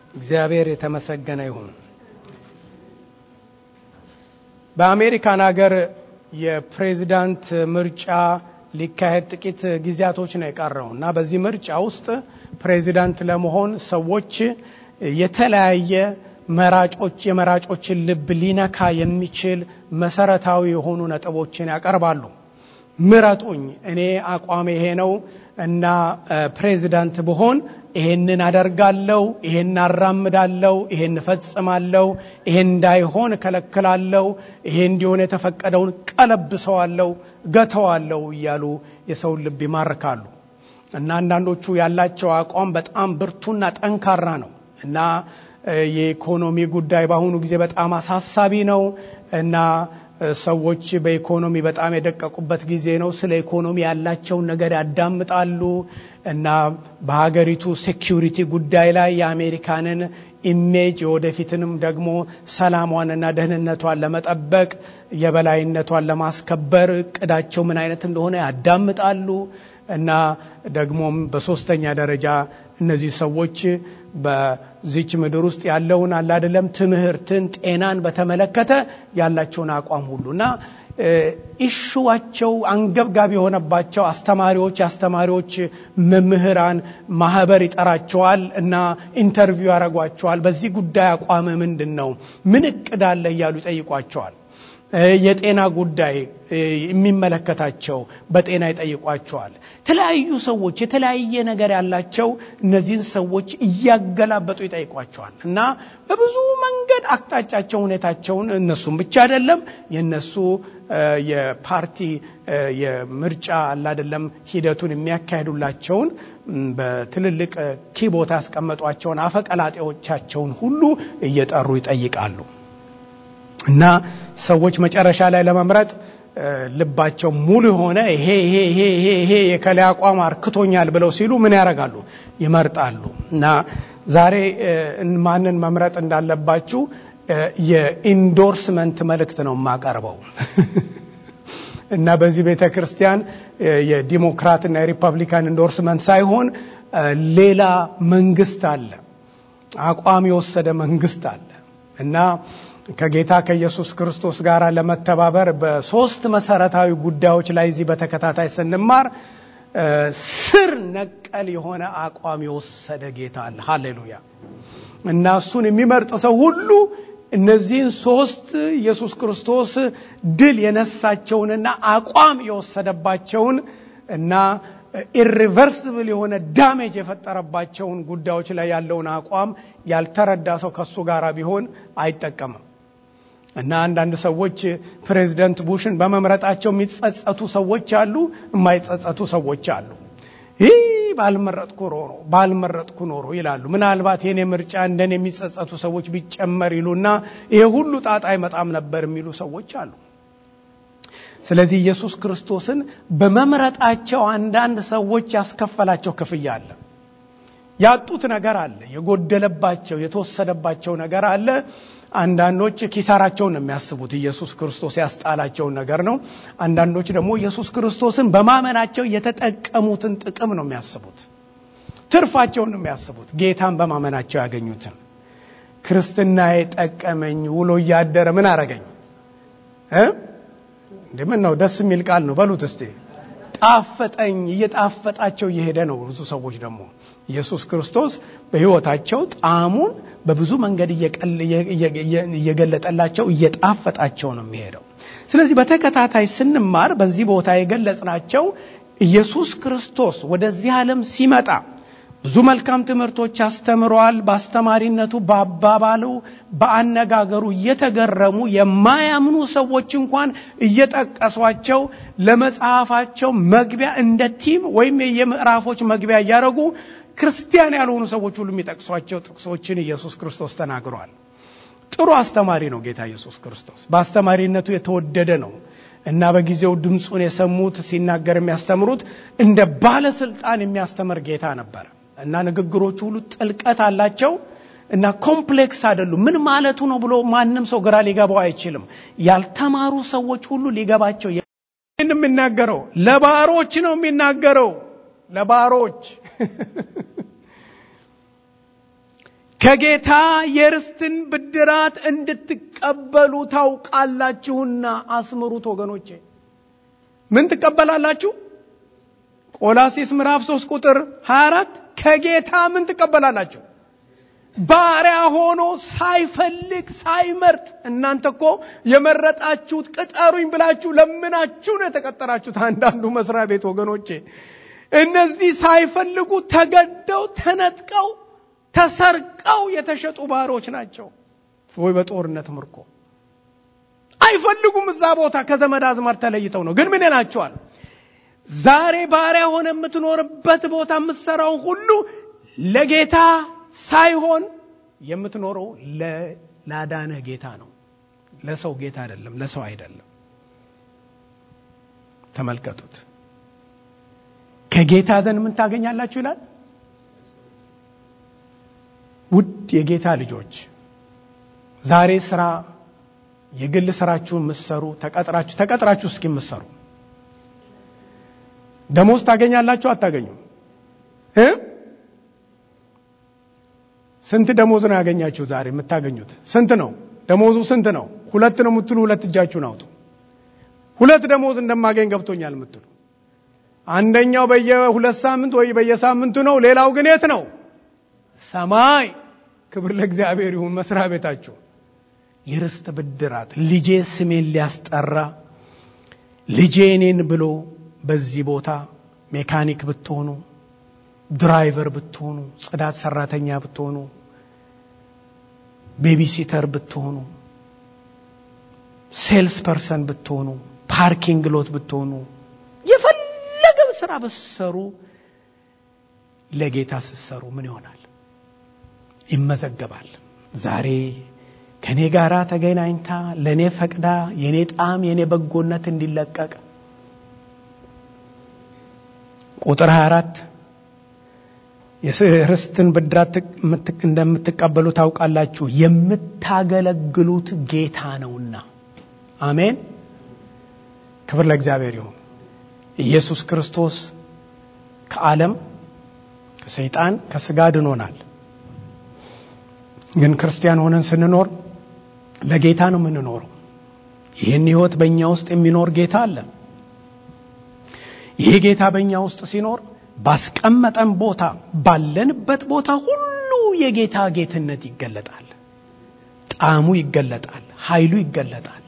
እግዚአብሔር የተመሰገነ ይሁን። በአሜሪካን ሀገር የፕሬዚዳንት ምርጫ ሊካሄድ ጥቂት ጊዜያቶች ነው የቀረው እና በዚህ ምርጫ ውስጥ ፕሬዚዳንት ለመሆን ሰዎች የተለያየ መራጮች የመራጮችን ልብ ሊነካ የሚችል መሰረታዊ የሆኑ ነጥቦችን ያቀርባሉ። ምረጡኝ፣ እኔ አቋም ይሄ ነው እና ፕሬዚዳንት ብሆን ይሄንን አደርጋለሁ፣ ይሄን አራምዳለሁ፣ ይሄን እፈጽማለሁ፣ ይሄን እንዳይሆን እከለክላለሁ፣ ይሄ እንዲሆን የተፈቀደውን ቀለብሰዋለሁ፣ ገተዋለሁ እያሉ የሰውን ልብ ይማርካሉ እና አንዳንዶቹ ያላቸው አቋም በጣም ብርቱና ጠንካራ ነው እና የኢኮኖሚ ጉዳይ በአሁኑ ጊዜ በጣም አሳሳቢ ነው እና ሰዎች በኢኮኖሚ በጣም የደቀቁበት ጊዜ ነው። ስለ ኢኮኖሚ ያላቸውን ነገር ያዳምጣሉ እና በሀገሪቱ ሴኪሪቲ ጉዳይ ላይ የአሜሪካንን ኢሜጅ የወደፊትንም ደግሞ ሰላሟንና ደህንነቷን ለመጠበቅ የበላይነቷን ለማስከበር እቅዳቸው ምን አይነት እንደሆነ ያዳምጣሉ እና ደግሞም በሶስተኛ ደረጃ እነዚህ ሰዎች በዚች ምድር ውስጥ ያለውን አላደለም ትምህርትን፣ ጤናን በተመለከተ ያላቸውን አቋም ሁሉ እና ኢሹዋቸው አንገብጋቢ የሆነባቸው አስተማሪዎች የአስተማሪዎች መምህራን ማህበር ይጠራቸዋል እና ኢንተርቪው ያደርጓቸዋል። በዚህ ጉዳይ አቋም ምንድን ነው? ምን እቅድ አለ? እያሉ ይጠይቋቸዋል። የጤና ጉዳይ የሚመለከታቸው በጤና ይጠይቋቸዋል። የተለያዩ ሰዎች የተለያየ ነገር ያላቸው እነዚህን ሰዎች እያገላበጡ ይጠይቋቸዋል እና በብዙ መንገድ አቅጣጫቸው ሁኔታቸውን እነሱም ብቻ አይደለም የነሱ የፓርቲ የምርጫ አላደለም ሂደቱን የሚያካሂዱላቸውን በትልልቅ ኪቦታ ያስቀመጧቸውን አፈቀላጤዎቻቸውን ሁሉ እየጠሩ ይጠይቃሉ እና ሰዎች መጨረሻ ላይ ለመምረጥ ልባቸው ሙሉ የሆነ ይሄ ይሄ ይሄ ይሄ ይሄ የከላይ አቋም አርክቶኛል ብለው ሲሉ ምን ያደርጋሉ? ይመርጣሉ። እና ዛሬ ማንን መምረጥ እንዳለባችሁ የኢንዶርስመንት መልእክት ነው የማቀርበው እና በዚህ ቤተ ክርስቲያን የዲሞክራትና የሪፐብሊካን ኢንዶርስመንት ሳይሆን ሌላ መንግስት አለ፣ አቋም የወሰደ መንግስት አለ እና ከጌታ ከኢየሱስ ክርስቶስ ጋር ለመተባበር በሶስት መሰረታዊ ጉዳዮች ላይ እዚህ በተከታታይ ስንማር ስር ነቀል የሆነ አቋም የወሰደ ጌታ አለ። ሃሌሉያ! እና እሱን የሚመርጥ ሰው ሁሉ እነዚህን ሶስት ኢየሱስ ክርስቶስ ድል የነሳቸውንና አቋም የወሰደባቸውን እና ኢሪቨርስብል የሆነ ዳሜጅ የፈጠረባቸውን ጉዳዮች ላይ ያለውን አቋም ያልተረዳ ሰው ከሱ ጋር ቢሆን አይጠቀምም። እና አንዳንድ ሰዎች ፕሬዚደንት ቡሽን በመምረጣቸው የሚጸጸቱ ሰዎች አሉ፣ የማይጸጸቱ ሰዎች አሉ። ይህ ባልመረጥኩ ኖሮ ባልመረጥኩ ኖሮ ይላሉ። ምናልባት የኔ ምርጫ እንደኔ የሚጸጸቱ ሰዎች ቢጨመር ይሉና ይሄ ሁሉ ጣጣ አይመጣም ነበር የሚሉ ሰዎች አሉ። ስለዚህ ኢየሱስ ክርስቶስን በመምረጣቸው አንዳንድ ሰዎች ያስከፈላቸው ክፍያ አለ። ያጡት ነገር አለ። የጎደለባቸው የተወሰደባቸው ነገር አለ። አንዳንዶች ኪሳራቸውን ነው የሚያስቡት። ኢየሱስ ክርስቶስ ያስጣላቸውን ነገር ነው። አንዳንዶች ደግሞ ኢየሱስ ክርስቶስን በማመናቸው የተጠቀሙትን ጥቅም ነው የሚያስቡት። ትርፋቸውን ነው የሚያስቡት። ጌታን በማመናቸው ያገኙትን ክርስትና የጠቀመኝ ውሎ እያደረ ምን አረገኝ እንደምን ነው? ደስ የሚል ቃል ነው። በሉት እስቲ ጣፈጠኝ። እየጣፈጣቸው እየሄደ ነው። ብዙ ሰዎች ደግሞ ኢየሱስ ክርስቶስ በሕይወታቸው ጣዕሙን በብዙ መንገድ እየገለጠላቸው እየጣፈጣቸው ነው የሚሄደው። ስለዚህ በተከታታይ ስንማር በዚህ ቦታ የገለጽናቸው ኢየሱስ ክርስቶስ ወደዚህ ዓለም ሲመጣ ብዙ መልካም ትምህርቶች አስተምረዋል። በአስተማሪነቱ፣ በአባባሉ፣ በአነጋገሩ እየተገረሙ የማያምኑ ሰዎች እንኳን እየጠቀሷቸው ለመጽሐፋቸው መግቢያ እንደ ቲም ወይም የምዕራፎች መግቢያ እያደረጉ ክርስቲያን ያልሆኑ ሰዎች ሁሉ የሚጠቅሷቸው ጥቅሶችን ኢየሱስ ክርስቶስ ተናግሯል። ጥሩ አስተማሪ ነው ጌታ ኢየሱስ ክርስቶስ። በአስተማሪነቱ የተወደደ ነው እና በጊዜው ድምፁን የሰሙት ሲናገር የሚያስተምሩት እንደ ባለስልጣን የሚያስተምር ጌታ ነበር እና ንግግሮቹ ሁሉ ጥልቀት አላቸው እና ኮምፕሌክስ አይደሉም። ምን ማለቱ ነው ብሎ ማንም ሰው ግራ ሊገባው አይችልም። ያልተማሩ ሰዎች ሁሉ ሊገባቸው ይህን የሚናገረው ለባሮች ነው የሚናገረው ለባሮች ከጌታ የርስትን ብድራት እንድትቀበሉ ታውቃላችሁና አስምሩት ወገኖቼ ምን ትቀበላላችሁ ቆላሲስ ምዕራፍ 3 ቁጥር 24 ከጌታ ምን ትቀበላላችሁ ባሪያ ሆኖ ሳይፈልግ ሳይመርጥ እናንተ እኮ የመረጣችሁት ቅጠሩኝ ብላችሁ ለምናችሁ ነው የተቀጠራችሁት አንዳንዱ መስሪያ ቤት ወገኖቼ እነዚህ ሳይፈልጉ ተገደው ተነጥቀው ተሰርቀው የተሸጡ ባሮች ናቸው ወይ በጦርነት ምርኮ አይፈልጉም እዛ ቦታ ከዘመድ አዝማር ተለይተው ነው ግን ምን ይላቸዋል ዛሬ ባሪያ ሆነ የምትኖርበት ቦታ የምትሰራውን ሁሉ ለጌታ ሳይሆን የምትኖረው ላዳነህ ጌታ ነው ለሰው ጌታ አይደለም ለሰው አይደለም ተመልከቱት ከጌታ ዘንድ ምን ታገኛላችሁ ይላል ውድ የጌታ ልጆች ዛሬ ስራ የግል ስራችሁን ምሰሩ ተቀጥራችሁ ተቀጥራችሁ እስኪ ምሰሩ ደሞዝ ታገኛላችሁ አታገኙም እ ስንት ደሞዝ ነው ያገኛችሁ ዛሬ የምታገኙት ስንት ነው ደሞዙ ስንት ነው ሁለት ነው የምትሉ ሁለት እጃችሁን አውጡ ሁለት ደሞዝ እንደማገኝ ገብቶኛል የምትሉ አንደኛው በየሁለት ሳምንት ወይ በየሳምንቱ ነው ሌላው ግን የት ነው ሰማይ ክብር ለእግዚአብሔር ይሁን መስሪያ ቤታችሁ የርስት ብድራት ልጄ ስሜን ሊያስጠራ ልጄ እኔን ብሎ በዚህ ቦታ ሜካኒክ ብትሆኑ ድራይቨር ብትሆኑ ጽዳት ሰራተኛ ብትሆኑ ቤቢሲተር ብትሆኑ ሴልስ ፐርሰን ብትሆኑ ፓርኪንግ ሎት ብትሆኑ የፈለገ ስራ ብትሰሩ ለጌታ ስትሰሩ ምን ይሆናል ይመዘገባል ዛሬ ከእኔ ጋር ተገናኝታ ለእኔ ፈቅዳ የእኔ ጣም የእኔ በጎነት እንዲለቀቅ ቁጥር 24 የርስትን ብድራት እንደምትቀበሉ ታውቃላችሁ የምታገለግሉት ጌታ ነውና አሜን ክብር ለእግዚአብሔር ይሁን ኢየሱስ ክርስቶስ ከዓለም ከሰይጣን ከስጋ ድኖናል ግን ክርስቲያን ሆነን ስንኖር ለጌታ ነው የምንኖረው ይህን ህይወት በእኛ ውስጥ የሚኖር ጌታ አለ ይህ ጌታ በእኛ ውስጥ ሲኖር ባስቀመጠን ቦታ ባለንበት ቦታ ሁሉ የጌታ ጌትነት ይገለጣል ጣዕሙ ይገለጣል ኃይሉ ይገለጣል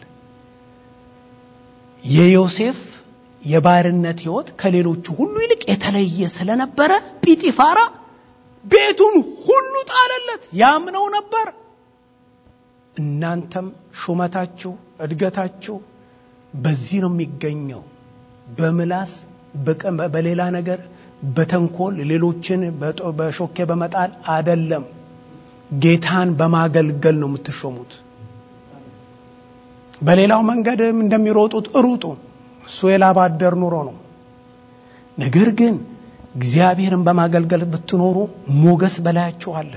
የዮሴፍ የባርነት ህይወት ከሌሎቹ ሁሉ ይልቅ የተለየ ስለነበረ ጲጢፋራ ቤቱን ሁሉ ጣለለት ያምነው ነበር እናንተም ሹመታችሁ እድገታችሁ በዚህ ነው የሚገኘው በምላስ በሌላ ነገር በተንኮል ሌሎችን በሾኬ በመጣል አደለም ጌታን በማገልገል ነው የምትሾሙት በሌላው መንገድ እንደሚሮጡት ሩጡ እሱ የላባደር ኑሮ ነው ነገር ግን እግዚአብሔርን በማገልገል ብትኖሩ ሞገስ በላያችሁ አለ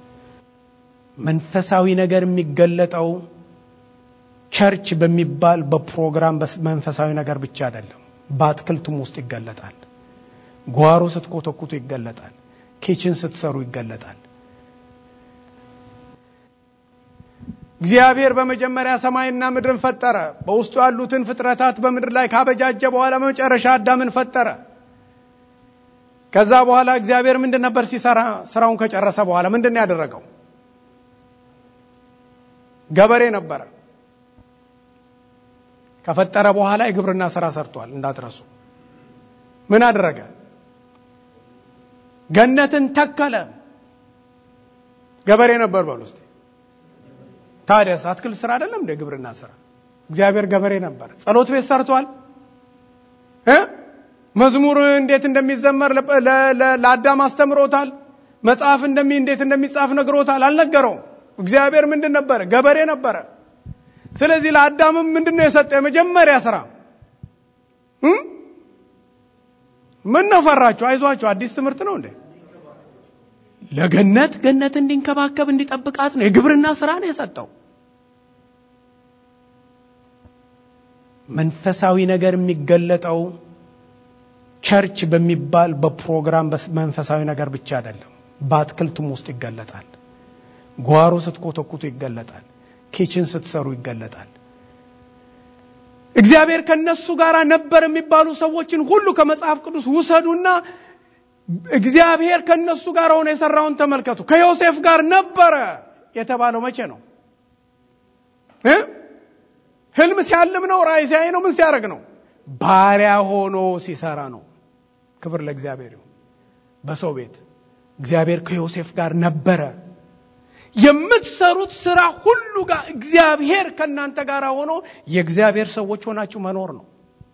መንፈሳዊ ነገር የሚገለጠው ቸርች በሚባል በፕሮግራም መንፈሳዊ ነገር ብቻ አይደለም በአትክልቱም ውስጥ ይገለጣል ጓሮ ስትኮተኩቱ ይገለጣል ኪችን ስትሰሩ ይገለጣል እግዚአብሔር በመጀመሪያ ሰማይና ምድርን ፈጠረ በውስጡ ያሉትን ፍጥረታት በምድር ላይ ካበጃጀ በኋላ በመጨረሻ አዳምን ፈጠረ ከዛ በኋላ እግዚአብሔር ምንድን ነበር ሲሰራ ስራውን ከጨረሰ በኋላ ምንድን ያደረገው ገበሬ ነበረ ከፈጠረ በኋላ የግብርና ስራ ሰርቷል እንዳትረሱ ምን አደረገ ገነትን ተከለ ገበሬ ነበር በሉ ውስጥ ታዲያስ አትክልት ስራ አይደለም እንደ ግብርና ስራ እግዚአብሔር ገበሬ ነበር ጸሎት ቤት ሰርቷል እ መዝሙር እንዴት እንደሚዘመር ለአዳም አስተምሮታል መጽሐፍ እንደሚ እንዴት እንደሚጻፍ ነግሮታል አልነገረውም እግዚአብሔር ምንድን ነበረ ገበሬ ነበረ ስለዚህ ለአዳምም ምንድን ነው የሰጠው የመጀመሪያ ስራ ምን ነው ፈራችሁ አይዟችሁ አዲስ ትምህርት ነው እንዴ ለገነት ገነት እንዲንከባከብ እንዲጠብቃት ነው የግብርና ስራ ነው የሰጠው መንፈሳዊ ነገር የሚገለጠው ቸርች በሚባል በፕሮግራም መንፈሳዊ ነገር ብቻ አይደለም በአትክልቱም ውስጥ ይገለጣል ጓሮ ስትኮተኩቱ ይገለጣል። ኪችን ስትሰሩ ይገለጣል። እግዚአብሔር ከነሱ ጋር ነበር የሚባሉ ሰዎችን ሁሉ ከመጽሐፍ ቅዱስ ውሰዱና እግዚአብሔር ከነሱ ጋር ሆነ የሰራውን ተመልከቱ። ከዮሴፍ ጋር ነበረ የተባለው መቼ ነው? ህልም ሲያልም ነው? ራእይ ሲያይ ነው? ምን ሲያደርግ ነው? ባሪያ ሆኖ ሲሰራ ነው። ክብር ለእግዚአብሔር ይሁን። በሰው ቤት እግዚአብሔር ከዮሴፍ ጋር ነበረ። የምትሰሩት ስራ ሁሉ ጋር እግዚአብሔር ከእናንተ ጋር ሆኖ የእግዚአብሔር ሰዎች ሆናችሁ መኖር ነው።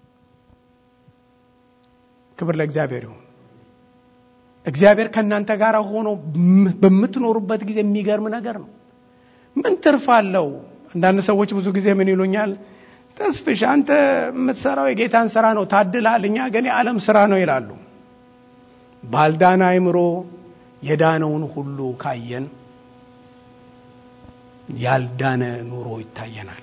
ክብር ለእግዚአብሔር ይሁን። እግዚአብሔር ከእናንተ ጋር ሆኖ በምትኖሩበት ጊዜ የሚገርም ነገር ነው። ምን ትርፍ አለው? አንዳንድ ሰዎች ብዙ ጊዜ ምን ይሉኛል፣ ተስፍሽ አንተ የምትሰራው የጌታን ስራ ነው ታድላል፣ እኛ ግን የዓለም ስራ ነው ይላሉ። ባልዳነ አይምሮ የዳነውን ሁሉ ካየን ያልዳነ ኑሮ ይታየናል።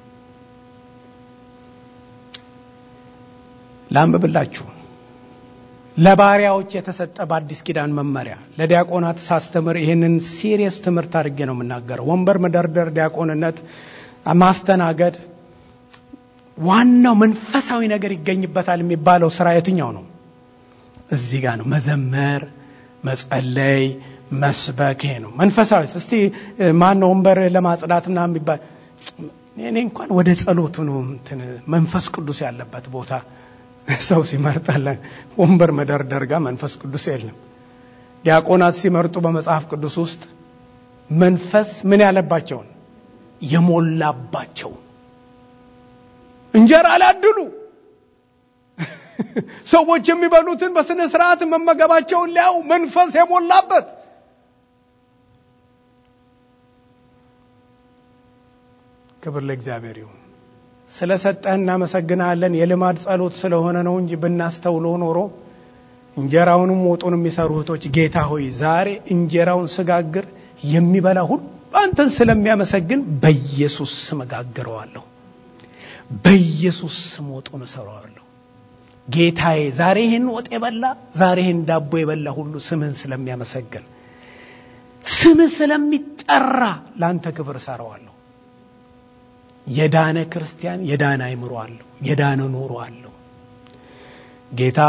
ላንብብላችሁ። ለባሪያዎች የተሰጠ በአዲስ ኪዳን መመሪያ ለዲያቆናት ሳስተምር ይህንን ሲሪየስ ትምህርት አድርጌ ነው የምናገረው። ወንበር መደርደር፣ ዲያቆንነት ማስተናገድ፣ ዋናው መንፈሳዊ ነገር ይገኝበታል የሚባለው ስራ የትኛው ነው? እዚህ ጋር ነው። መዘመር፣ መጸለይ፣ መስበክ ነው መንፈሳዊ። እስቲ ማን ነው ወንበር ለማጽዳትና የሚባል እኔ እንኳን ወደ ጸሎቱ ነው እንትን መንፈስ ቅዱስ ያለበት ቦታ ሰው ሲመርጣለ ወንበር መደርደር ጋር መንፈስ ቅዱስ የለም። ዲያቆናት ሲመርጡ በመጽሐፍ ቅዱስ ውስጥ መንፈስ ምን ያለባቸውን የሞላባቸው እንጀራ ሊያድሉ ሰዎች የሚበሉትን በስነ ስርዓት መመገባቸውን ሊያው መንፈስ የሞላበት ክብር ለእግዚአብሔር ይሁን። ስለ ሰጠህ እናመሰግናለን። የልማድ ጸሎት ስለሆነ ነው እንጂ ብናስተውሎ ኖሮ እንጀራውንም ወጡን የሚሰሩ እህቶች ጌታ ሆይ ዛሬ እንጀራውን ስጋግር የሚበላ ሁሉ አንተን ስለሚያመሰግን በኢየሱስ ስም እጋግረዋለሁ፣ በኢየሱስ ስም ወጡን እሰራዋለሁ። ጌታዬ ዛሬ ይህን ወጥ የበላ ዛሬ ይህን ዳቦ የበላ ሁሉ ስምህን ስለሚያመሰግን ስምህ ስለሚጠራ ለአንተ ክብር እሰራዋለሁ። የዳነ ክርስቲያን የዳነ አይምሮ አለው። የዳነ ኑሮ አለው። ጌታ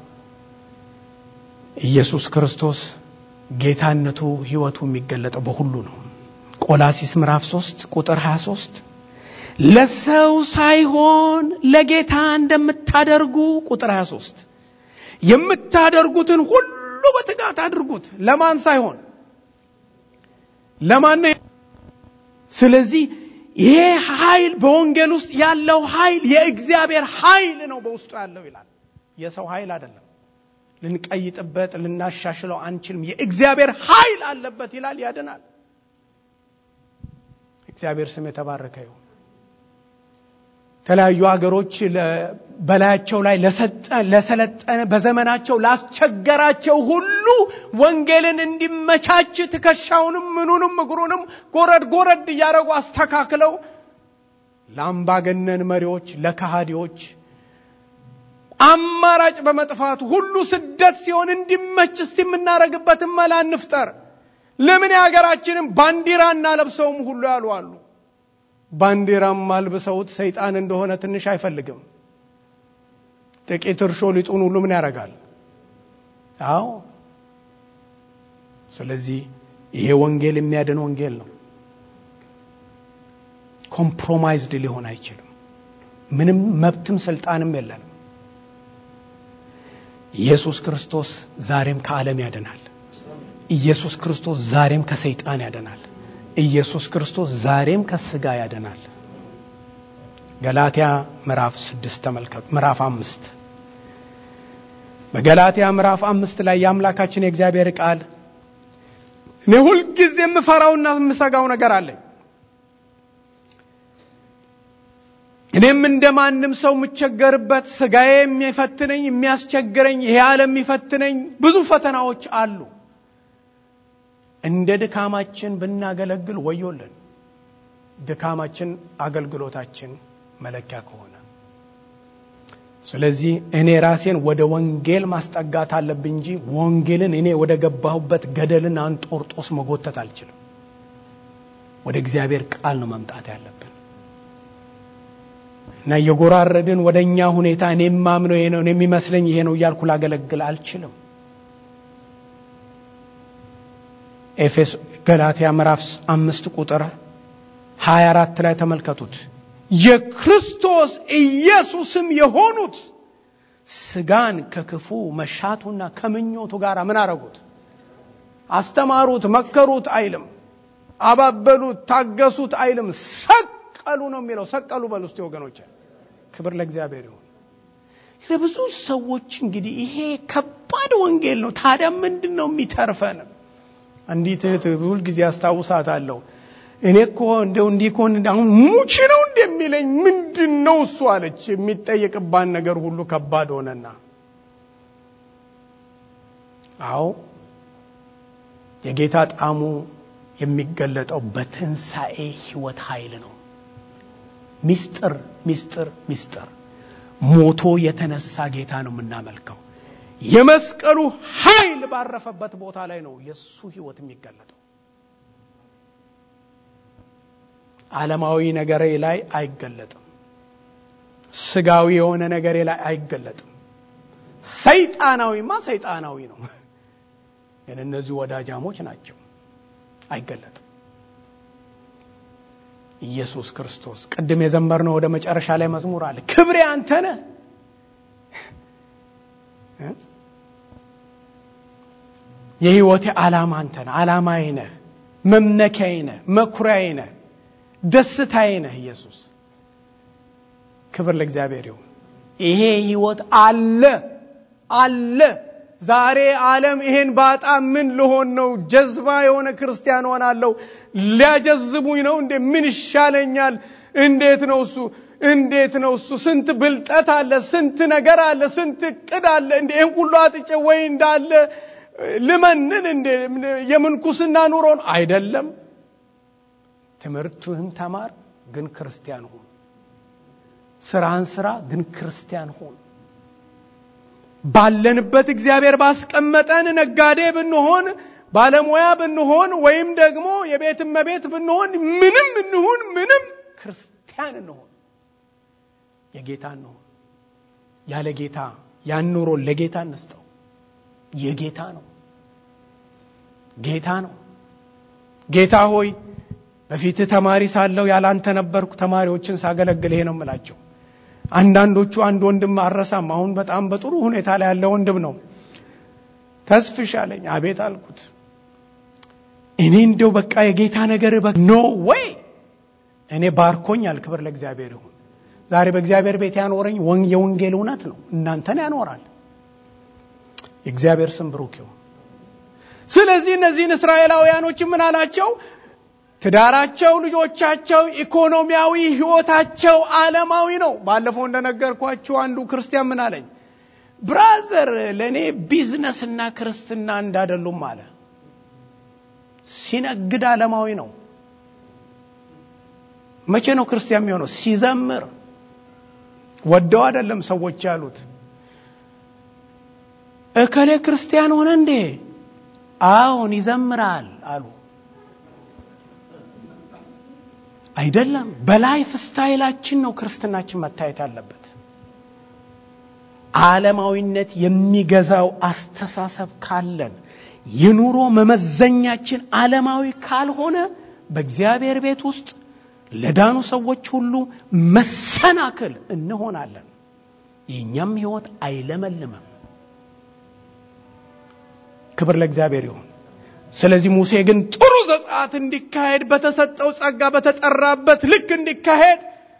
ኢየሱስ ክርስቶስ ጌታነቱ ሕይወቱ የሚገለጠው በሁሉ ነው። ቆላሲስ ምዕራፍ 3 ቁጥር 23 ለሰው ሳይሆን ለጌታ እንደምታደርጉ ቁጥር 23 የምታደርጉትን ሁሉ በትጋት አድርጉት። ለማን ሳይሆን ለማን ነው? ስለዚህ ይሄ ኃይል በወንጌል ውስጥ ያለው ኃይል የእግዚአብሔር ኃይል ነው በውስጡ ያለው ይላል። የሰው ኃይል አይደለም። ልንቀይጥበት ልናሻሽለው አንችልም። የእግዚአብሔር ኃይል አለበት ይላል። ያድናል። እግዚአብሔር ስም የተባረከ ይሁን። የተለያዩ ሀገሮች በላያቸው ላይ ለሰለጠነ በዘመናቸው ላስቸገራቸው ሁሉ ወንጌልን እንዲመቻች ትከሻውንም ምኑንም እግሩንም ጎረድ ጎረድ እያደረጉ አስተካክለው ለአምባገነን መሪዎች፣ ለካሃዲዎች አማራጭ በመጥፋቱ ሁሉ ስደት ሲሆን እንዲመች እስቲ የምናደርግበትን መላ እንፍጠር። ለምን የሀገራችንም ባንዲራ እናለብሰውም ሁሉ ያሉ አሉ። ባንዲራም አልብሰውት ሰይጣን እንደሆነ ትንሽ አይፈልግም። ጥቂት እርሾ ሊጡን ሁሉ ምን ያደርጋል? አዎ። ስለዚህ ይሄ ወንጌል የሚያድን ወንጌል ነው። ኮምፕሮማይዝድ ሊሆን አይችልም። ምንም መብትም ስልጣንም የለንም። ኢየሱስ ክርስቶስ ዛሬም ከዓለም ያድናል። ኢየሱስ ክርስቶስ ዛሬም ከሰይጣን ያድናል። ኢየሱስ ክርስቶስ ዛሬም ከስጋ ያድናል። ገላትያ ምዕራፍ ስድስት ተመልከቱ። ምዕራፍ አምስት በገላትያ ምዕራፍ አምስት ላይ የአምላካችን የእግዚአብሔር ቃል እኔ ሁልጊዜ የምፈራውና የምሰጋው ነገር አለኝ። እኔም እንደ ማንም ሰው የምቸገርበት ስጋዬ የሚፈትነኝ የሚያስቸግረኝ ይሄ ዓለም የሚፈትነኝ ብዙ ፈተናዎች አሉ። እንደ ድካማችን ብናገለግል ወዮልን። ድካማችን አገልግሎታችን መለኪያ ከሆነ ስለዚህ እኔ ራሴን ወደ ወንጌል ማስጠጋት አለብኝ እንጂ ወንጌልን እኔ ወደ ገባሁበት ገደልን አንጦርጦስ መጎተት አልችልም። ወደ እግዚአብሔር ቃል ነው መምጣት ያለብን እና እየጎራረድን ወደ እኛ ሁኔታ እኔ የማምነው ይሄ ነው እኔ የሚመስለኝ ይሄ ነው እያልኩ ላገለግል አልችልም። ኤፌስ ገላትያ ምዕራፍ አምስት ቁጥር 24 ላይ ተመልከቱት። የክርስቶስ ኢየሱስም የሆኑት ስጋን ከክፉ መሻቱና ከምኞቱ ጋር ምን አረጉት? አስተማሩት፣ መከሩት አይልም። አባበሉት፣ ታገሱት አይልም። ሰቀሉ ነው የሚለው። ሰቀሉ በሉ እስቲ ወገኖች። ክብር ለእግዚአብሔር ይሁን። ለብዙ ሰዎች እንግዲህ ይሄ ከባድ ወንጌል ነው። ታዲያ ምንድን ነው የሚተርፈን? አንዲት እህት ሁልጊዜ አስታውሳታለሁ። እኔ እኮ እንደው እንዲህ ከሆን አሁን ሙች ነው እንደሚለኝ ምንድን ነው እሱ አለች። የሚጠየቅባን ነገር ሁሉ ከባድ ሆነና፣ አዎ የጌታ ጣዕሙ የሚገለጠው በትንሣኤ ሕይወት ኃይል ነው። ሚስጥር ሚስጥር ሚስጥር ሞቶ የተነሳ ጌታ ነው የምናመልከው። የመስቀሉ ኃይል ባረፈበት ቦታ ላይ ነው የእሱ ሕይወት የሚገለጠው። ዓለማዊ ነገሬ ላይ አይገለጥም። ስጋዊ የሆነ ነገሬ ላይ አይገለጥም። ሰይጣናዊማ ሰይጣናዊ ነው፣ ግን እነዚህ ወዳጃሞች ናቸው። አይገለጥም። ኢየሱስ ክርስቶስ ቅድም የዘመርነው ወደ መጨረሻ ላይ መዝሙር አለ። ክብሬ አንተ ነህ የህይወቴ ዓላማ አንተ ነህ። ዓላማዬ ነህ፣ መመኪያዬ ነህ፣ መኩሪያዬ ነህ፣ ደስታዬ ነህ ኢየሱስ። ክብር ለእግዚአብሔር ይሁን። ይሄ ህይወት አለ አለ። ዛሬ ዓለም ይሄን ባጣ ምን ልሆን ነው? ጀዝባ የሆነ ክርስቲያን ሆናለሁ። ሊያጀዝቡኝ ነው እንዴ? ምን ይሻለኛል? እንዴት ነው እሱ እንዴት ነው እሱ? ስንት ብልጠት አለ፣ ስንት ነገር አለ፣ ስንት እቅድ አለ። እንዴ ይህን ሁሉ አጥጬ ወይ እንዳለ ልመንን እንዴ? የምንኩስና ኑሮን አይደለም። ትምህርትህን ተማር፣ ግን ክርስቲያን ሁን። ስራህን ስራ፣ ግን ክርስቲያን ሁን። ባለንበት እግዚአብሔር ባስቀመጠን ነጋዴ ብንሆን ባለሙያ ብንሆን ወይም ደግሞ የቤት እመቤት ብንሆን ምንም እንሁን ምንም ክርስቲያን እንሆን የጌታ እንሆን። ያለ ጌታ ያን ኑሮ ለጌታ እንስጠው። የጌታ ነው፣ ጌታ ነው። ጌታ ሆይ በፊትህ ተማሪ ሳለሁ ያላንተ ነበርኩ። ተማሪዎችን ሳገለግል ይሄ ነው የምላቸው። አንዳንዶቹ አንድ ወንድም አረሳም። አሁን በጣም በጥሩ ሁኔታ ላይ ያለ ወንድም ነው። ተስፍሽ አለኝ። አቤት አልኩት። እኔ እንደው በቃ የጌታ ነገር ኖ ወይ እኔ ባርኮኛል። ክብር ለእግዚአብሔር ይሁን። ዛሬ በእግዚአብሔር ቤት ያኖረኝ የወንጌል እውነት ነው። እናንተን ያኖራል። የእግዚአብሔር ስም ብሩክ ይሁን። ስለዚህ እነዚህን እስራኤላውያኖች ምን አላቸው? ትዳራቸው፣ ልጆቻቸው፣ ኢኮኖሚያዊ ህይወታቸው ዓለማዊ ነው። ባለፈው እንደነገርኳችሁ አንዱ ክርስቲያን ምን አለኝ? ብራዘር ለእኔ ቢዝነስና ክርስትና እንዳደሉም አለ። ሲነግድ ዓለማዊ ነው። መቼ ነው ክርስቲያን የሚሆነው? ሲዘምር ወደው አይደለም ሰዎች ያሉት። እከሌ ክርስቲያን ሆነ እንዴ? አዎን ይዘምራል አሉ። አይደለም። በላይፍ ስታይላችን ነው ክርስትናችን መታየት ያለበት። ዓለማዊነት የሚገዛው አስተሳሰብ ካለን የኑሮ መመዘኛችን ዓለማዊ ካልሆነ በእግዚአብሔር ቤት ውስጥ ለዳኑ ሰዎች ሁሉ መሰናክል እንሆናለን። የእኛም ሕይወት አይለመልምም። ክብር ለእግዚአብሔር ይሁን። ስለዚህ ሙሴ ግን ጥሩ ዘጸአት እንዲካሄድ በተሰጠው ጸጋ በተጠራበት ልክ እንዲካሄድ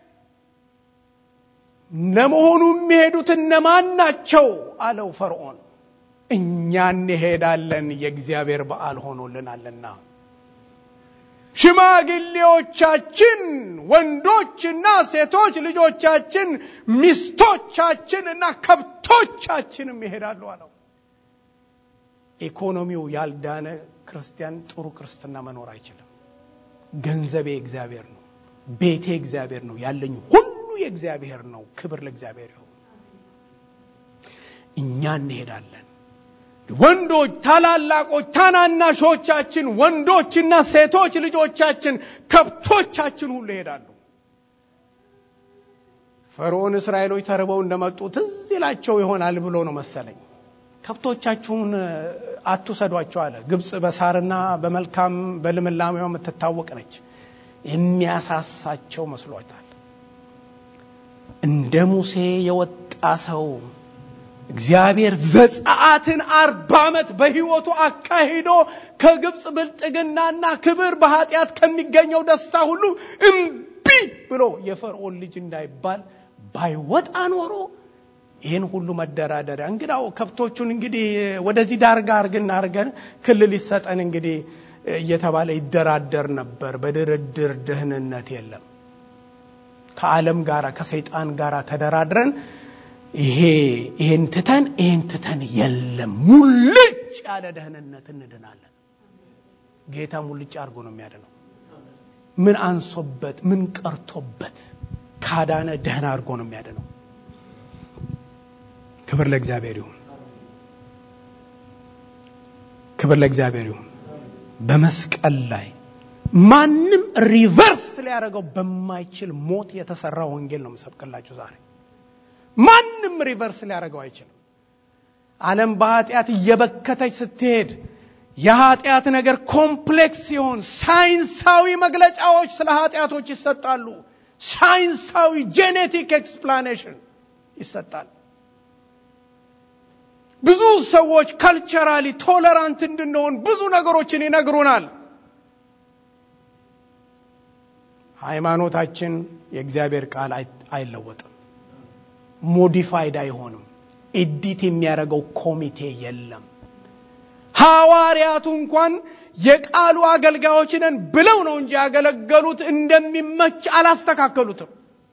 ለመሆኑ የሚሄዱት እነማን ናቸው አለው ፈርዖን። እኛ እንሄዳለን የእግዚአብሔር በዓል ሆኖልናልና ሽማግሌዎቻችን ወንዶችና ሴቶች ልጆቻችን፣ ሚስቶቻችን እና ከብቶቻችንም ይሄዳሉ አለው። ኢኮኖሚው ያልዳነ ክርስቲያን ጥሩ ክርስትና መኖር አይችልም። ገንዘቤ እግዚአብሔር ነው፣ ቤቴ እግዚአብሔር ነው፣ ያለኝ ሁሉ የእግዚአብሔር ነው። ክብር ለእግዚአብሔር ይሁን። እኛ እንሄዳለን። ወንዶች፣ ታላላቆች፣ ታናናሾቻችን፣ ወንዶችና ሴቶች ልጆቻችን፣ ከብቶቻችን ሁሉ ይሄዳሉ። ፈርዖን እስራኤሎች ተርበው እንደመጡ ትዝ ይላቸው ይሆናል ብሎ ነው መሰለኝ። ከብቶቻችሁን አትውሰዷቸው አለ። ግብፅ በሳርና በመልካም በልምላሜዋ የምትታወቅ ነች። የሚያሳሳቸው መስሏታል። እንደ ሙሴ የወጣ ሰው እግዚአብሔር ዘጸአትን አርባ ዓመት በሕይወቱ አካሂዶ ከግብፅ ብልጥግናና ክብር በኃጢአት ከሚገኘው ደስታ ሁሉ እምቢ ብሎ የፈርዖን ልጅ እንዳይባል ባይወጣ ኖሮ ይህን ሁሉ መደራደሪያ እንግዳው ከብቶቹን እንግዲህ ወደዚህ ዳርጋ አርግና አርገን ክልል ይሰጠን እንግዲህ እየተባለ ይደራደር ነበር። በድርድር ደህንነት የለም። ከዓለም ጋር ከሰይጣን ጋር ተደራድረን ይሄ ይሄን ትተን ይሄን ትተን የለም ሙልጭ ያለ ደህንነት እንድናለን። ጌታ ሙልጭ አድርጎ ነው የሚያድነው። ምን አንሶበት ምን ቀርቶበት ካዳነ ደህና አድርጎ ነው የሚያድነው። ክብር ለእግዚአብሔር ይሁን። ክብር ለእግዚአብሔር ይሁን። በመስቀል ላይ ማንም ሪቨርስ ሊያደርገው በማይችል ሞት የተሰራ ወንጌል ነው የምሰብክላችሁ ዛሬ። ማንም ሪቨርስ ሊያደርገው አይችልም። ዓለም በኃጢአት እየበከተች ስትሄድ የኃጢአት ነገር ኮምፕሌክስ ሲሆን ሳይንሳዊ መግለጫዎች ስለ ኃጢአቶች ይሰጣሉ። ሳይንሳዊ ጄኔቲክ ኤክስፕላኔሽን ይሰጣል። ብዙ ሰዎች ካልቸራሊ ቶለራንት እንድንሆን ብዙ ነገሮችን ይነግሩናል። ሃይማኖታችን የእግዚአብሔር ቃል አይለወጥም፣ ሞዲፋይድ አይሆንም። ኤዲት የሚያደርገው ኮሚቴ የለም። ሐዋርያቱ እንኳን የቃሉ አገልጋዮች ነን ብለው ነው እንጂ ያገለገሉት እንደሚመች አላስተካከሉትም።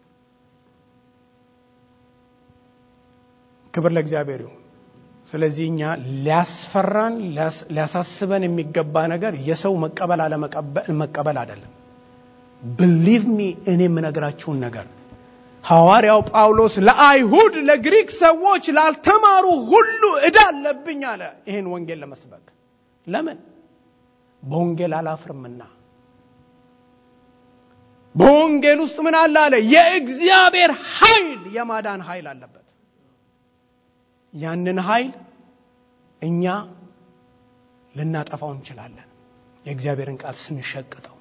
ክብር ለእግዚአብሔር ይሁን። ስለዚህ እኛ ሊያስፈራን ሊያሳስበን የሚገባ ነገር የሰው መቀበል አለመቀበል አይደለም። ብሊቭ ሚ እኔ የምነግራችሁን ነገር ሐዋርያው ጳውሎስ ለአይሁድ፣ ለግሪክ ሰዎች፣ ላልተማሩ ሁሉ ዕዳ አለብኝ አለ ይህን ወንጌል ለመስበክ። ለምን? በወንጌል አላፍርምና። በወንጌል ውስጥ ምን አለ አለ? የእግዚአብሔር ኃይል የማዳን ኃይል አለበት። ያንን ኃይል እኛ ልናጠፋው እንችላለን፣ የእግዚአብሔርን ቃል ስንሸቅጠው።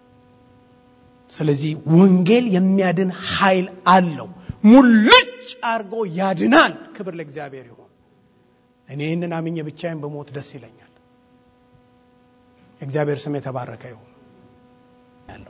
ስለዚህ ወንጌል የሚያድን ኃይል አለው። ሙልጭ አድርጎ ያድናል። ክብር ለእግዚአብሔር ይሁን። እኔ ይህንን አምኜ ብቻዬን በሞት ደስ ይለኛል። የእግዚአብሔር ስም የተባረከ ይሁን ያለው።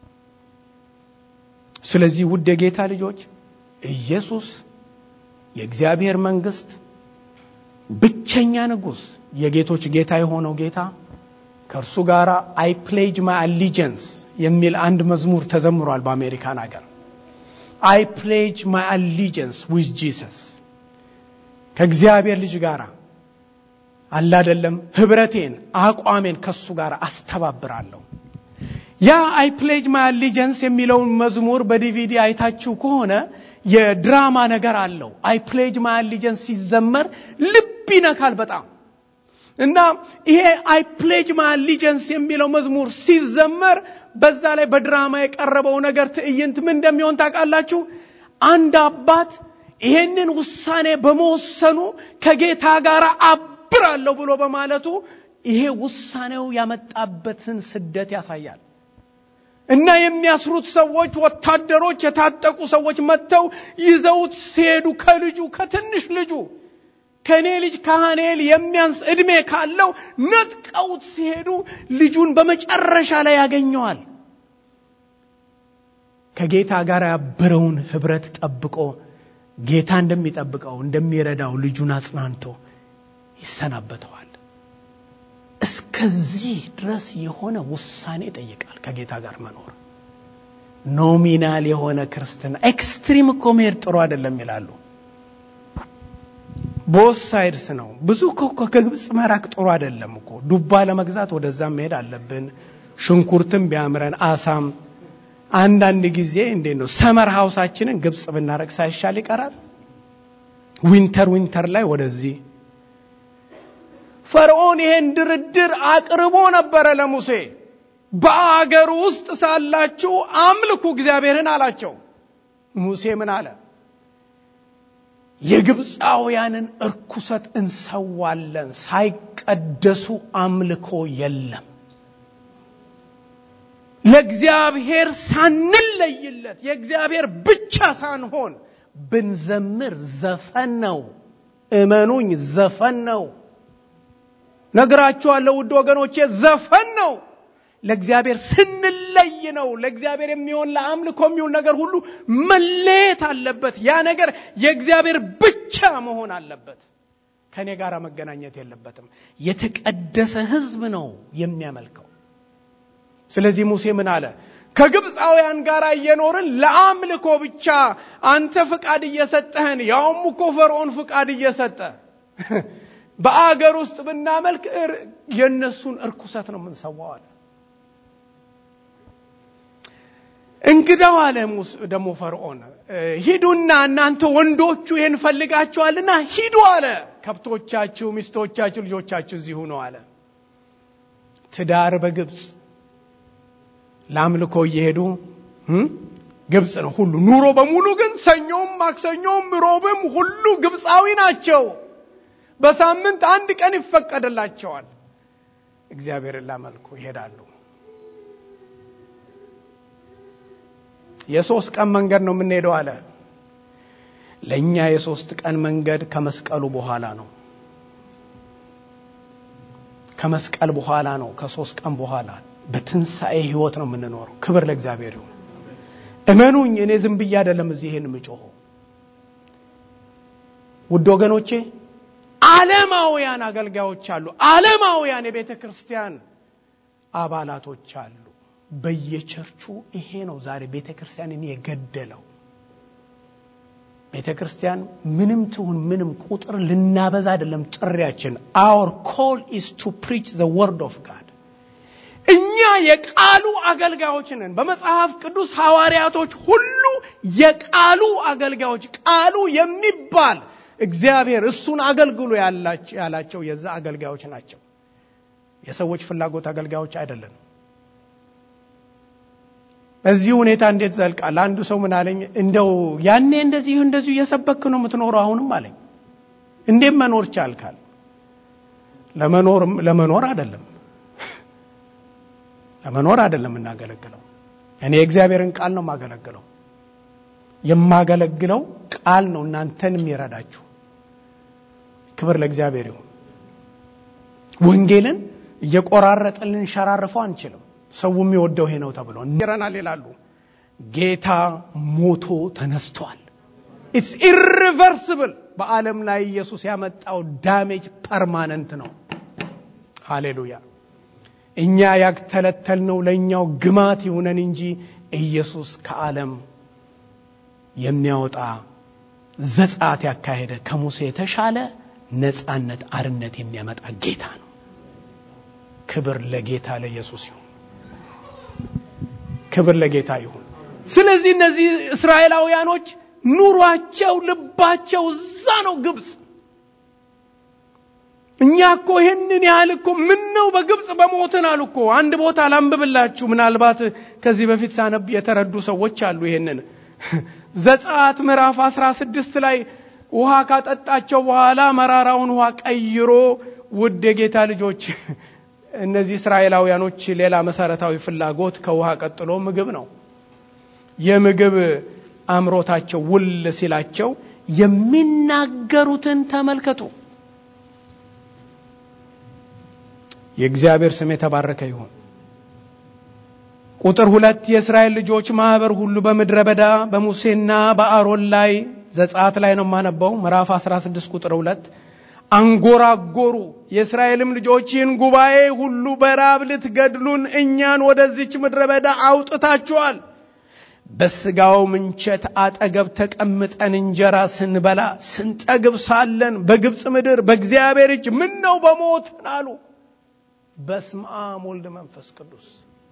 ስለዚህ ውድ የጌታ ልጆች ኢየሱስ የእግዚአብሔር መንግስት ብቸኛ ንጉሥ፣ የጌቶች ጌታ የሆነው ጌታ ከእርሱ ጋር አይ ፕሌጅ ማይ አሊጀንስ የሚል አንድ መዝሙር ተዘምሯል በአሜሪካን ሀገር። አይ ፕሌጅ ማይ አሊጀንስ ዊዝ ጂሰስ ከእግዚአብሔር ልጅ ጋር አላደለም ህብረቴን አቋሜን ከሱ ጋር አስተባብራለሁ። ያ አይ ፕሌጅ ማይ አሊጀንስ የሚለውን መዝሙር በዲቪዲ አይታችሁ ከሆነ የድራማ ነገር አለው። አይ ፕሌጅ ማይ አሊጀንስ ሲዘመር ልብ ይነካል በጣም እና ይሄ አይ ፕሌጅ ማይ አሊጀንስ የሚለው መዝሙር ሲዘመር በዛ ላይ በድራማ የቀረበው ነገር ትዕይንት ምን እንደሚሆን ታውቃላችሁ? አንድ አባት ይሄንን ውሳኔ በመወሰኑ ከጌታ ጋር አብራለሁ ብሎ በማለቱ ይሄ ውሳኔው ያመጣበትን ስደት ያሳያል። እና የሚያስሩት ሰዎች ወታደሮች፣ የታጠቁ ሰዎች መጥተው ይዘውት ሲሄዱ ከልጁ ከትንሽ ልጁ ከእኔ ልጅ ካህኔል የሚያንስ ዕድሜ ካለው ነጥቀውት ሲሄዱ ልጁን በመጨረሻ ላይ ያገኘዋል። ከጌታ ጋር ያበረውን ህብረት ጠብቆ ጌታ እንደሚጠብቀው እንደሚረዳው ልጁን አጽናንቶ ይሰናበተዋል። እስከዚህ ድረስ የሆነ ውሳኔ ይጠይቃል ከጌታ ጋር መኖር። ኖሚናል የሆነ ክርስትና ኤክስትሪም እኮ መሄድ ጥሩ አይደለም ይላሉ። ቦስ ሳይድስ ነው። ብዙ ከግብፅ መራቅ ጥሩ አይደለም እኮ። ዱባ ለመግዛት ወደዛም መሄድ አለብን። ሽንኩርትም ቢያምረን አሳም አንዳንድ ጊዜ እንዴት ነው ሰመር ሀውሳችንን ግብፅ ብናረግ ሳይሻል ይቀራል? ዊንተር ዊንተር ላይ ወደዚህ ፈርዖን ይሄን ድርድር አቅርቦ ነበረ ለሙሴ። በአገር ውስጥ ሳላችሁ አምልኩ እግዚአብሔርን አላቸው። ሙሴ ምን አለ? የግብፃውያንን እርኩሰት እንሰዋለን፣ ሳይቀደሱ አምልኮ የለም። ለእግዚአብሔር ሳንለይለት የእግዚአብሔር ብቻ ሳንሆን ብንዘምር ዘፈን ነው። እመኑኝ ዘፈን ነው። ነግራችኋለሁ ውድ ወገኖቼ፣ ዘፈን ነው። ለእግዚአብሔር ስንለይ ነው። ለእግዚአብሔር የሚሆን ለአምልኮ የሚሆን ነገር ሁሉ መለየት አለበት። ያ ነገር የእግዚአብሔር ብቻ መሆን አለበት። ከእኔ ጋር መገናኘት የለበትም። የተቀደሰ ሕዝብ ነው የሚያመልከው። ስለዚህ ሙሴ ምን አለ? ከግብፃውያን ጋር እየኖርን ለአምልኮ ብቻ አንተ ፍቃድ እየሰጠህን ያውም እኮ ፈርዖን ፍቃድ እየሰጠ በአገር ውስጥ ብናመልክ የእነሱን እርኩሰት ነው የምንሰዋው አለ። እንግዳው አለ ደግሞ ፈርዖን ሂዱና እናንተ ወንዶቹ ይህን ፈልጋችኋልና ሂዱ አለ። ከብቶቻችሁ፣ ሚስቶቻችሁ፣ ልጆቻችሁ እዚሁ ነው አለ። ትዳር በግብፅ ለአምልኮ እየሄዱ ግብፅ ነው ሁሉ ኑሮ በሙሉ ግን ሰኞም፣ ማክሰኞም፣ ሮብም ሁሉ ግብፃዊ ናቸው። በሳምንት አንድ ቀን ይፈቀድላቸዋል። እግዚአብሔርን ላመልኩ ይሄዳሉ። የሶስት ቀን መንገድ ነው የምንሄደው አለ። ለእኛ የሶስት ቀን መንገድ ከመስቀሉ በኋላ ነው። ከመስቀል በኋላ ነው። ከሶስት ቀን በኋላ በትንሣኤ ህይወት ነው የምንኖረው። ክብር ለእግዚአብሔር ይሁን። እመኑኝ፣ እኔ ዝም ብዬ አይደለም እዚህ ይሄን የምጮኸው። ውድ ወገኖቼ ዓለማውያን አገልጋዮች አሉ። ዓለማውያን የቤተ ክርስቲያን አባላቶች አሉ። በየቸርቹ ይሄ ነው ዛሬ ቤተ ክርስቲያንን የገደለው። ቤተ ክርስቲያን ምንም ትሁን ምንም ቁጥር ልናበዛ አይደለም ጥሪያችን። አወር ኮል ኢስ ቱ ፕሪች ዘ ወርድ ኦፍ ጋድ። እኛ የቃሉ አገልጋዮች ነን። በመጽሐፍ ቅዱስ ሐዋርያቶች ሁሉ የቃሉ አገልጋዮች፣ ቃሉ የሚባል እግዚአብሔር እሱን አገልግሎ ያላቸው የዛ አገልጋዮች ናቸው። የሰዎች ፍላጎት አገልጋዮች አይደለም። በዚህ ሁኔታ እንዴት ዘልቃል? አንዱ ሰው ምን አለኝ፣ እንደው ያኔ እንደዚህ እንደዚሁ እየሰበክ ነው የምትኖረው አሁንም አለኝ። እንዴት መኖር ቻልካል? ለመኖር ለመኖር አይደለም ለመኖር አይደለም የምናገለግለው። እኔ የእግዚአብሔርን ቃል ነው የማገለግለው። የማገለግለው ቃል ነው እናንተን የሚረዳችሁ። ክብር ለእግዚአብሔር ይሁን። ወንጌልን እየቆራረጥን ልንሸራርፈው አንችልም። ሰው የሚወደው ይሄ ነው ተብሎ ይረናል ይላሉ። ጌታ ሞቶ ተነስቷል። ኢትስ ኢሪቨርስብል። በዓለም ላይ ኢየሱስ ያመጣው ዳሜጅ ፐርማነንት ነው። ሃሌሉያ። እኛ ያግተለተልነው ለእኛው ግማት ይሁነን እንጂ ኢየሱስ ከዓለም የሚያወጣ ዘጻት ያካሄደ ከሙሴ የተሻለ ነጻነት፣ አርነት የሚያመጣ ጌታ ነው። ክብር ለጌታ ለኢየሱስ ይሁን። ክብር ለጌታ ይሁን። ስለዚህ እነዚህ እስራኤላውያኖች ኑሯቸው፣ ልባቸው እዛ ነው ግብፅ። እኛ እኮ ይህንን ያህል እኮ ምን ነው በግብፅ በሞትን አሉ እኮ። አንድ ቦታ ላንብብላችሁ። ምናልባት ከዚህ በፊት ሳነብ የተረዱ ሰዎች አሉ። ይሄንን ዘጸአት ምዕራፍ አስራ ስድስት ላይ ውሃ ካጠጣቸው በኋላ መራራውን ውሃ ቀይሮ ውድ የጌታ ልጆች እነዚህ እስራኤላውያኖች ሌላ መሰረታዊ ፍላጎት ከውሃ ቀጥሎ ምግብ ነው። የምግብ አምሮታቸው ውል ሲላቸው የሚናገሩትን ተመልከቱ። የእግዚአብሔር ስም የተባረከ ይሁን። ቁጥር ሁለት የእስራኤል ልጆች ማህበር ሁሉ በምድረ በዳ በሙሴና በአሮን ላይ ዘጸአት ላይ ነው የማነበው ምዕራፍ 16 ቁጥር ሁለት አንጎራጎሩ። የእስራኤልም ልጆች ይህን ጉባኤ ሁሉ በራብ ልትገድሉን እኛን ወደዚች ምድረ በዳ አውጥታችኋል። በስጋው ምንቸት አጠገብ ተቀምጠን እንጀራ ስንበላ ስንጠግብ ሳለን በግብፅ ምድር በእግዚአብሔር እጅ ምን ነው በሞትን አሉ። በስመ አብ ወልድ መንፈስ ቅዱስ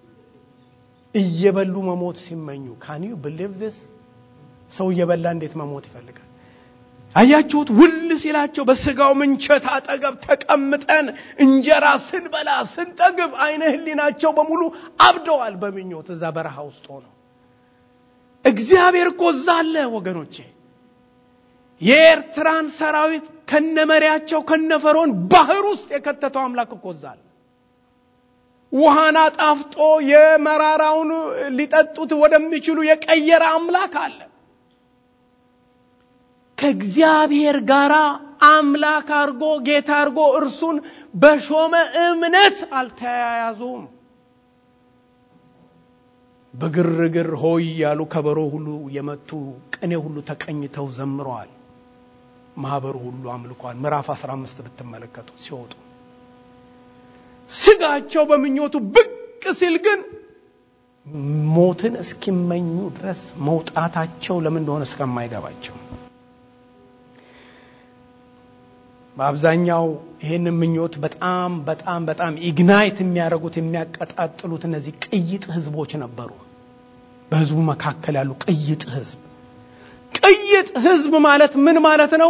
እየበሉ መሞት ሲመኙ ካን ዩ ብሊቭ ዚስ? ሰው እየበላ እንዴት መሞት ይፈልጋል? አያችሁት? ውል ሲላቸው በስጋው ምንቸት አጠገብ ተቀምጠን እንጀራ ስንበላ ስንጠግብ አይነ ህሊናቸው በሙሉ አብደዋል በምኞት እዛ በረሃ ውስጥ ሆነው። እግዚአብሔር እኮ እዛ አለ ወገኖቼ። የኤርትራን ሰራዊት ከነመሪያቸው ከነፈርዖን ባህር ውስጥ የከተተው አምላክ እኮ እዛ አለ። ውሃን አጣፍጦ የመራራውን ሊጠጡት ወደሚችሉ የቀየረ አምላክ አለ። ከእግዚአብሔር ጋር አምላክ አርጎ ጌታ አርጎ እርሱን በሾመ እምነት አልተያያዙም። በግርግር ሆይ ያሉ ከበሮ ሁሉ የመቱ ቅኔ ሁሉ ተቀኝተው ዘምረዋል። ማህበሩ ሁሉ አምልኳል። ምዕራፍ 15 ብትመለከቱ ሲወጡ ስጋቸው በምኞቱ ብቅ ሲል ግን ሞትን እስኪመኙ ድረስ መውጣታቸው ለምን እንደሆነ እስከማይገባቸው በአብዛኛው ይህን ምኞት በጣም በጣም በጣም ኢግናይት የሚያደርጉት የሚያቀጣጥሉት እነዚህ ቅይጥ ህዝቦች ነበሩ። በህዝቡ መካከል ያሉ ቅይጥ ህዝብ። ቅይጥ ህዝብ ማለት ምን ማለት ነው?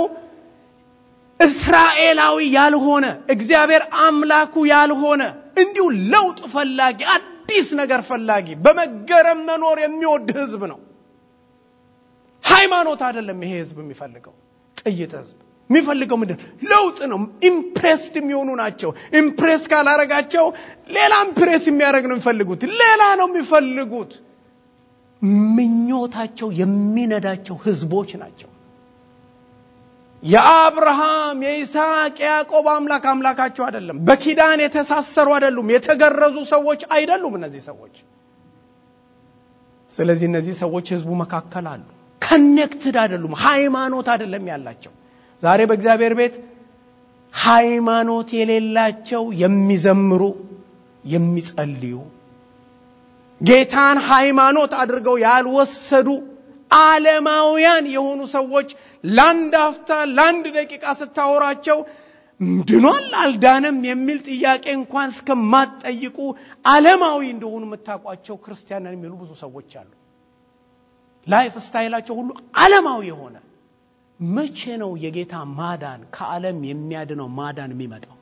እስራኤላዊ ያልሆነ እግዚአብሔር አምላኩ ያልሆነ እንዲሁ ለውጥ ፈላጊ አዲስ ነገር ፈላጊ በመገረም መኖር የሚወድ ህዝብ ነው። ሃይማኖት አይደለም ይሄ ህዝብ የሚፈልገው። ቅይጥ ህዝብ የሚፈልገው ምንድን ለውጥ ነው። ኢምፕሬስድ የሚሆኑ ናቸው። ኢምፕሬስ ካላረጋቸው ሌላ ኢምፕሬስ የሚያደርግ ነው የሚፈልጉት። ሌላ ነው የሚፈልጉት። ምኞታቸው የሚነዳቸው ህዝቦች ናቸው። የአብርሃም የይስሐቅ የያዕቆብ አምላክ አምላካቸው አይደለም። በኪዳን የተሳሰሩ አይደሉም። የተገረዙ ሰዎች አይደሉም እነዚህ ሰዎች። ስለዚህ እነዚህ ሰዎች ህዝቡ መካከል አሉ። ከኔክትድ አይደሉም። ሃይማኖት አይደለም ያላቸው። ዛሬ በእግዚአብሔር ቤት ሃይማኖት የሌላቸው የሚዘምሩ፣ የሚጸልዩ ጌታን ሃይማኖት አድርገው ያልወሰዱ ዓለማውያን የሆኑ ሰዎች ለአንድ አፍታ ለአንድ ደቂቃ ስታወራቸው ድኗል አልዳነም የሚል ጥያቄ እንኳን እስከማትጠይቁ ዓለማዊ እንደሆኑ የምታውቋቸው ክርስቲያንን የሚሉ ብዙ ሰዎች አሉ። ላይፍ ስታይላቸው ሁሉ ዓለማዊ የሆነ መቼ ነው የጌታ ማዳን ከዓለም የሚያድነው ማዳን የሚመጣው?